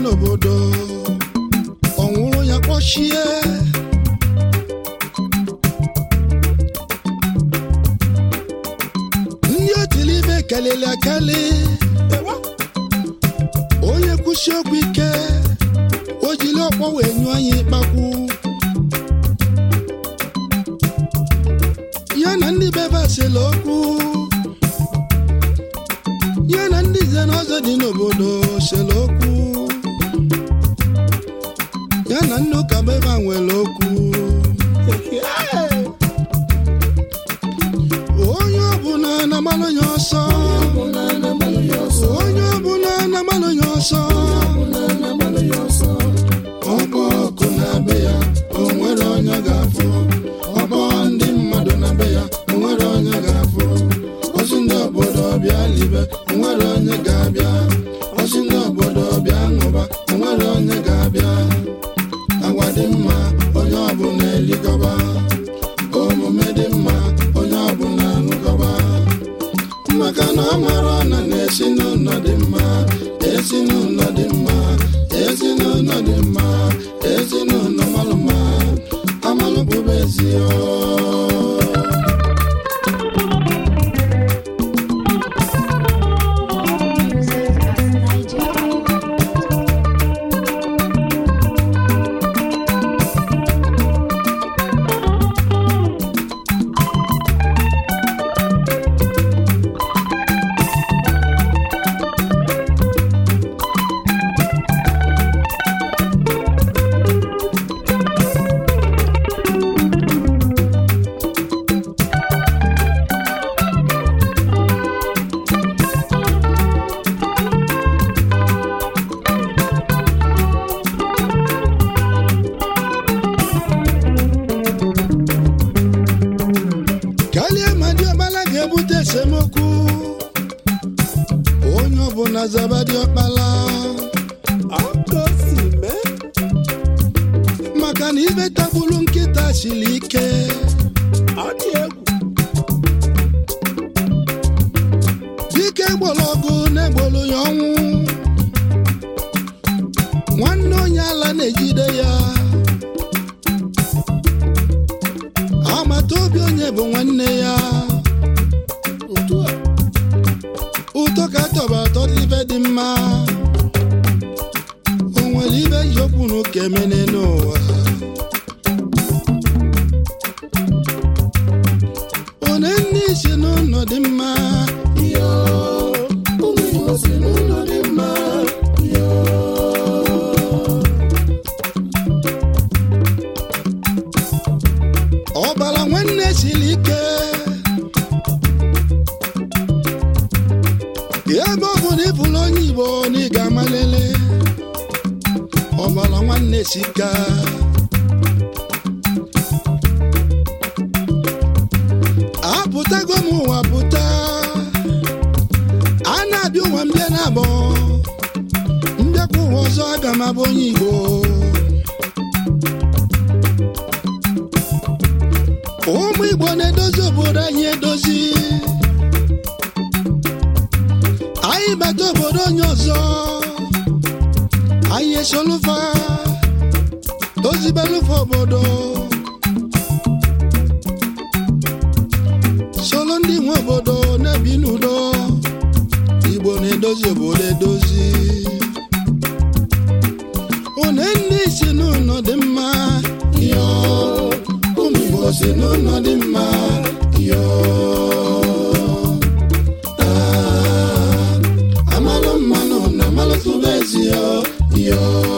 n'obodo ọ nwụrụ ya kpọchie ndị otili ibe kelili akali onye kwụsị okwu ike o jiri ọkpọ wee nyụọ anyị ịkpakwu ya na ndị bebe asịla okwu ya na ndị nze na ọzọ dị n'obodo sịla okwu ya na ndị ụka bebe a nwere okwu onye ọbụla na-agbalụ ya ọsọ onye ọbụla na-agbalụ ya ọsọ ọkpọ ọkụ na be ya o nwere onye ga-afụ ọkpọ ndị mmadụ na be ya o nwere onye ga-afụ ozi ndị obodo bịa libe o nwere onye ga-abịa ozi ndị obodo bịa ṅụba o nwere onye ga-abịa agwa dị mma onye ọbụla elikọba omume dị mma onye ọbụla ṅụkọba maka na ọ mara na na-esi n'ụlọ dị mma esi n'ụlọ dị mma esi n'ụlọ dị mma esi n'ụlọ malụ mma amalụ bụbe ezi o Music at Nigeria. kalie ma diọkpala ga-ebute esemokwu onye ọbụla zaba diọkpala maka na ibe tagburu nkịta siri ike dike gboro ọgụ na-egbolu ya ọnwụ nwanne onye ala na-ejide ya agbata obi onye bụ nwanne ya ụtọ ka tọba atọ ibe dị mma o nwere ibe yi okwu na ụka emene n'ụwa one nne isi n'ụlọ dị mma yo ụmụ Igbo si n'ụlọ dị mma yo ọbara nwanne siri ike ebe ọ bụ na ịbụrụ onye igbo na ị ga-amalele ọbara nwanne sika apụtago m ụwa pụta a na-abịa ụwa mbịa na abọ mbịakwa ụwa ọzọ aga m abụ onye igbo ụmụ igbo na-edozi obodo anyị edozi anyị bata obodo onye ọzọ anyị esolufa dozibelufa obodo solo ndị nwe obodo na-ebi n'udo igbo na-edozi obodo edozi one ndị si n'ụlọ dị mma yo ụmụ igbo si n'ụlọ dị mma yo Ah, amalụ mmanụ na amalụ tụba ezi yo yo